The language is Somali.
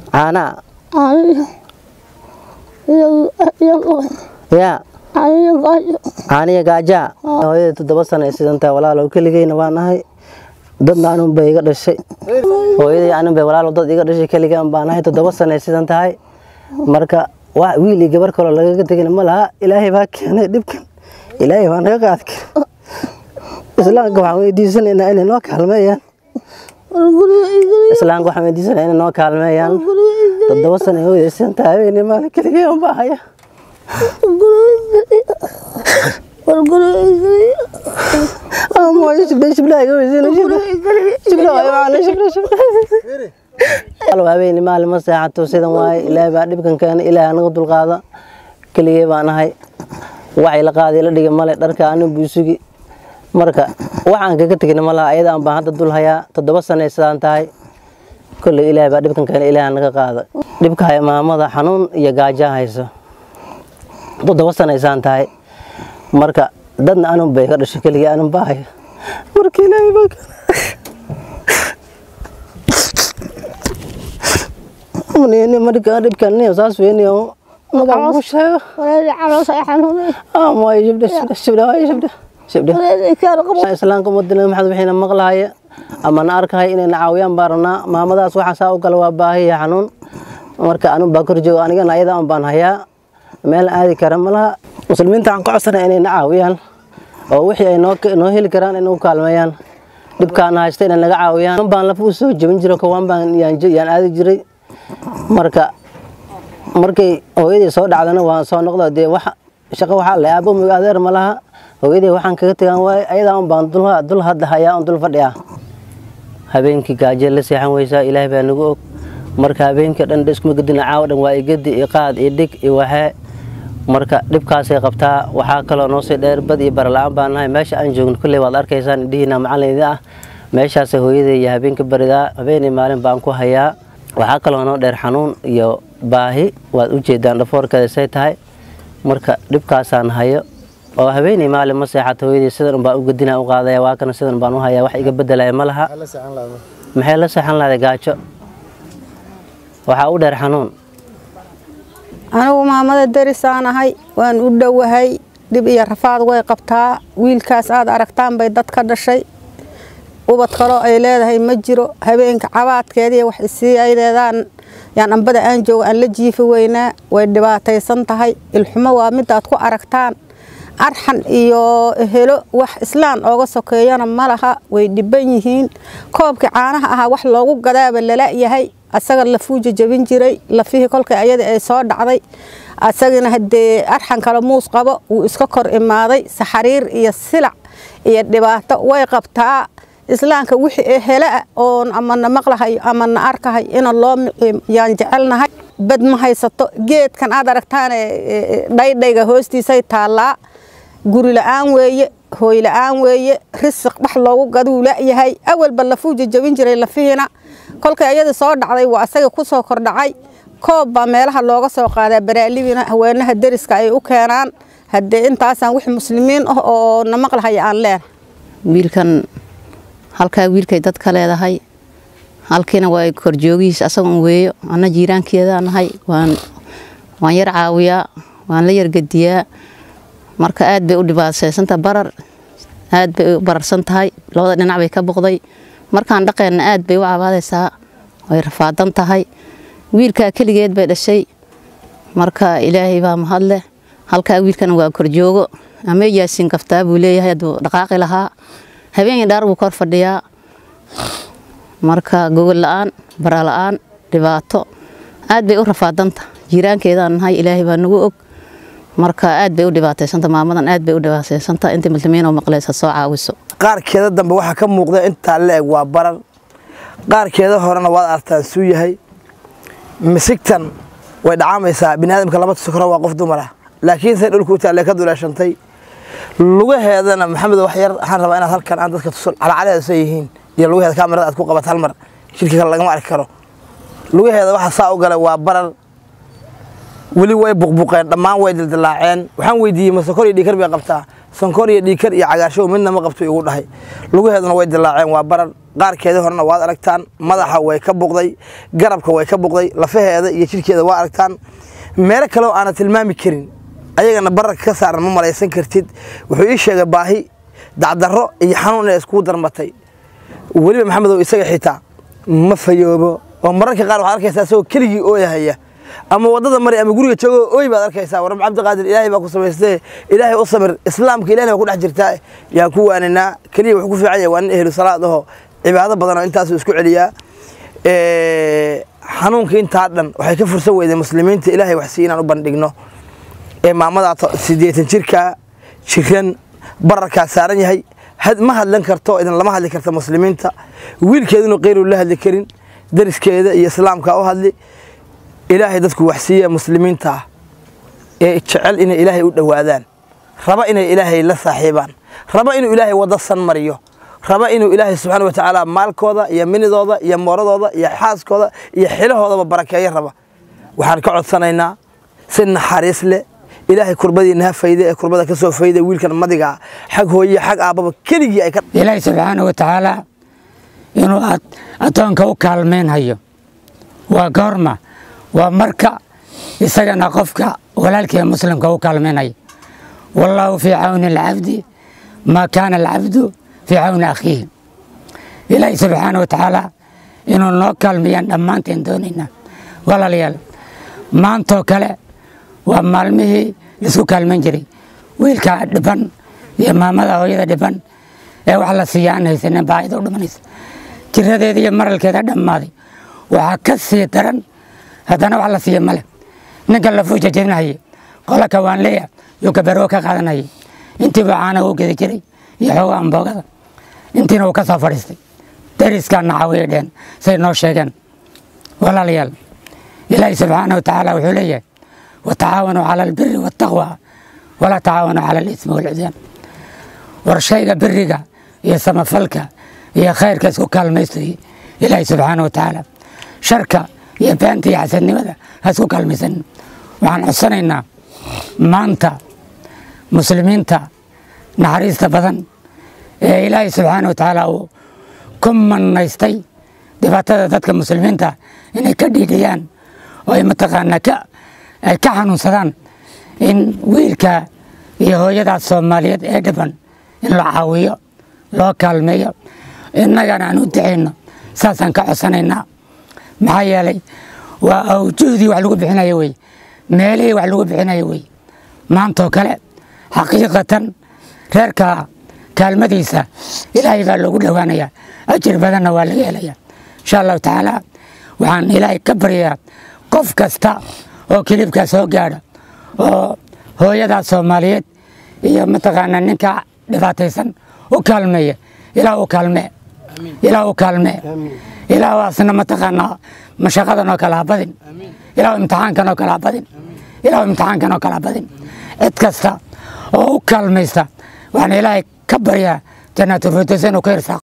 caanaa aniga iyo iyo yaa aniga gaajo caaniya gaajaa hooyadii toddoba sano ay sidan tahay walaalow keligeyna waa nahay dadna anun bay iga dhashay hooyadii anun bay walaalow dad iga dhashay keligaan baa nahay toddoba sano ay sidan tahay marka wax wiil iyo gabar kaloo lagaga tegin ma laha ilaahay baa keenay dhibkan ilaahay baa naga qaadi kara islaamka waxaan weydiisanaynaa inay noo kaalmeeyaan guriga igeliya islaamka waxaan weydiisanaynaa inay noo kaalmeeyaan guriga igeliya toddoba sano ay hooyadii sidan tahay habeenii maalin keligeen baa haya guriga igeliya war guriga igeliya amooyo shibdhe shibdhe iga weysiina shibdhe guriga igeliya shibdhe waayo macna shibdhe shibdhe alo habeenii maalin ma seexato sidan waaye ilaahay baa dhibkan keenay ilaahay anaga dulqaada keligee baan ahay waxay la qaaday la dhigay male dharka anin buu sugi marka waxaan kaga tegin ma laha ayada aan baan hadda dul hayaa toddoba sanay sidaan tahay kolley ilaahay baa dhibkan keenay ilaahay naga qaada dhibka haya maamada xanuun iyo gaaja hayso toddoba sanay sidaan tahay marka dadna anun bay ka dhashay keligee anun baa haya marka ilaahay baa keenay Mani marka dhibkan ni saas weeni oo magac ku sheego wareeri caloos ay xanuunay ama ay jibda shibda shibda ay shibda shibda wareeri kaar qabo islaamka ummadina maxamed wixina maqlaaya ama na arkay inay na caawiyaan baarna maamadaas waxa saa u kala waa baahi iyo xanuun marka anu baa kor joogo anigana ayada aan baan hayaa meel aadi kara ma laha muslimiinta aan ka codsanay inay na caawiyaan oo wixii ay noo noo heli karaan inay u kaalmeeyaan dhibkaan haysta inay naga caawiyaan baan lafa u soo jebin jiro kawaan baan yaan yaan aadi jiray marka markay hooyadii soo dhacdana waan soo noqda dee wax shaqo waxaa le aabo mug adeer ma laha hooyadii waxaan kaga tegan waaye ayadaa un baan dul dul hadda hayaa un dul fadhiyaa habeenkii gaajo la seexan weysaa ilaahay baa nagu og marka habeenkii dhan iskuma gedina caawa dhan waa igadi iyo qaad iyo dhig iyo waxee marka dhibkaasay qabtaa waxaa kaloo noo sii dheer bad iyo barala-aan baan nahay meesha aan joogno kolley waad arkaysaan indhihiina macallin idin ah meeshaasay hooyadii iyo habeenka baridaa habeenii maalin baan ku hayaa waxaa kaloo noo dheer xanuun iyo baahi waad u jeedaan dhafoorkeeda say tahay marka dhibkaasaan hayo oo habeenii maalin ma seexato hooyadii sidan unbaan u gedina u qaadaya waa kana sidan baan u hayaa wax iga bedelaya ma laha maxay la seexan lahday gaajo waxaa u dheer xanuun anigu maamada derisaan ahay waan u dhowahay dhib iyo rafaad way qabtaa wiilkaas aad aragtaan bay dad ka dhashay ubad kaloo ay leedahay ma jiro habeenka cabaadkeediiy wax isii ay leedaan yaan ambada aan jooga aan la jiifi weynaa way dhibaataysan tahay ilxumo waa midaad ku aragtaan arxan iyo helo wax islaan ooga sokeeyana ma laha way dhiban yihiin koobkii caanaha ahaa wax loogu gadaaba lala yahay asaga lafuu jajabin jiray lafihii kolkay ayada ay soo dhacday asagana hadee arxan kale muus qabo wuu iska kor imaaday saxariir iyo silac iyo dhibaato way qabtaa islaamka wixii helaa oon amana maqlahay amana arkahay ina loo miciim yaan jecelnahay bad ma haysato geedkan aad aragtaane dhaydhayga hoostiisay taallaa guri la-aan weeye hooy la-aan weeye risiq wax loogu gaduu layahay awalba lafuu jajabin jiray lafihiina kolkay ayada soo dhacday waa asaga ku soo kordhacay koob baa meelaha looga soo qaadaa baraalibina haweenaha deriska ay u keenaan haddee intaasaan wix muslimiin ah oo na maqlahaya aan leenahay wiilkan halkaa wiilkay dad ka leedahay halkiina waa korjoogihiis asagoon weeyo anna jiiraankeedaa nahay waan waan yar caawiyaa waan la yargediyaa marka aad bay u dhibaataysantaha barar aad bay u bararsan tahay labada dhinac bay ka boqday markaan dhaqeenna aad bay u cabaadaysaa way rafaadan tahay wiilkaa keligeed bay dhashay marka ilaahay baa mahadleh halkaa wiilkana waa korjoogo amee yaasiin kaftaa buu leeyahay hadduu dhaqaaqi lahaa habeenkii dhaar buu kor fadhiyaa marka gogol la-aan bara la-aan dhibaato aad bay u rafaadanta jiiraankeedaan nahay ilaahay baa nagu og marka aad bay u dhibaataysanta maamadan aad bay u dhibaataysanta intii muslimiin oo maqleysa soo caawiso qaarkeeda dambe waxaa ka muuqda intaa la eg waa barar qaarkeeda horena waad artaan suu yahay misigtan way dhacaamaysaa biniaadamka lama tuso karo waa qof dumar ah laakiin say dhulka u taalle ka duleeshantay lugaheedana maxamed wax yar waxaan rabaa inaad halkan aan dadka tuso calacaleeda soo yihiin iyo lugaheeda kaamirada aad ku qabat hal mar shirki kale lagama arki karo lugaheeda waxa saa u galay waa barar weli way buqbuqeen dhammaan way dildilaaceen waxaan weydiiyey masokor iyo dhikar bay qabtaa sonkor iyo dhiikar iyo cagaarshow midna ma qabto igu dhahay lugaheeduna way dilaaceen waa barar qaarkeeda horena waad aragtaan madaxa way ka buqday garabka way ka buqday lafaheeda iyo jidhkeeda waa aragtaan meelo kaleoo aana tilmaami karin ayagana bararka ka saaran ma malaysan kartid wuxuu ii sheegay baahi dacdarro iyo xanuun inay iskugu darmatay weliba maxamedow isaga xitaa ma fayoobo oo mararka qaar waxaad arkaysaa isagoo keligii ooyahaya ama waddada mari ama guriga joogo ooy baad arkaysaa warab cabdiqaadir ilaahay baa ku samaystay ilaahay u samir islaamka ilahna baa ku dhex jirtaa yaan ku waaninaa keliya wuxuu ku fiican yahay waa nin ehlu salaad aho cibaado badan oo intaasuu isku celiyaa xanuunka intaa dhan waxay ka fursan weyday muslimiinta ilaahay wax sii inaan u bandhigno ee maamadaa siddeetan jirka jiran bararkaa saaran yahay ma hadlan karto idin lama hadli karta muslimiinta wiilkeeduna qeyru la hadli karin dariskeeda iyo islaamka u hadli ilaahay dadku waxsiiya muslimiinta ah ee jecel inay ilaahay u dhowaadaan raba inay ilaahay la saaxiibaan raba inuu ilaahay waddo san mariyo raba inuu ilaahay subxaana wa tacaala maalkooda iyo minidooda iyo mooradooda iyo xaaskooda iyo xilahoodaba barakeeyo raba waxaan ka codsanaynaa si naxariis leh ilaahay kurbadiina ha fayde ee kurbada ka soo fayda wiilkan madiga xag hooye xag aabbaba keligii ay ka ilaahay subxaana wa tacaala inuu addoonka u kaalmaynhayo waa goorma waa marka isagana qofka walaalkii muslimka u kaalmaynaya wallaahu fii cawni alcabdi maa kaana alcabdu fii cawni akhiihi ilaahay subxaana wa tacaala inuu noo kaalmayaan dhammaanteen doonaynaa walaalayaal maantoo kale waa maalmihii laisku kaalman jiray wiilka dhiban iyo maamada hooyada dhiban ee wax la siiya aan haysanin baahida u dhimanaysa jiradeeda iyo maralkeeda dhammaaday waxaa ka sii daran haddana wax la siiya male ninkan lafuu jajabinahaya qola kawaanleya yuu gabaroo ka qaadanayay intiiba caana u gedi jiray iyo xooga amboogada intiina uu ka soo fadhiistay dariskaa nacawiya dheen say noo sheegeen walaalayaal ilaahi subxaana wa tacaala wuxuu leeyahay watacaawanuu cala albiri waataqwa walaa tacaawanuu cala alismi walcudyaan war shayga biriga iyo samafalka iyo khayrka isku kaalmaystoy ilaahi subxaana wa tacaala sharka iyo beenta iyo xasadnimada ha isku kaalmaysan waxaan codsanaynaa maanta muslimiinta naxariista badan ee ilaahay subxaana wa tacaala uu ku manaystay dhibaatada dadka muslimiinta inay ka dhiidhiyaan oo ay mataqaanaa ka ay ka xanuunsadaan in wiilka iyo hooyadaas soomaaliyeed ee dhiban in la caawiyo loo kaalmeeyo innagana aan u ducayno saasaan ka codsanaynaa maxaa yeelay waa awjuhdii wax lagu bixinayo wey meelihii wax lagu bixinayo wey maantoo kale xaqiiqatan reerka kaalmadiisa ilaahay baa loogu dhowaanayaa ajir badanna waa laga helayaa insha allahu tacaala waxaan ilaahay ka baryayaa qof kasta oo kilibkaa soo gaadha oo hooyadaas soomaaliyeed iyo mataqaanaa ninka dhibaataysan u kaalmeeya ilaa u kaalmee ilaa u kaalmee ilaa asna mataqaanaa mashaqadan oo kale ha badin ilaa imtixaankan oo kale ha badin ilaa imtixaankan oo kale ha badin cid kasta oo u kaalmaysta waxaan ilaahay ka baryaa jannaatulfirdaws inuu ka irsaaqo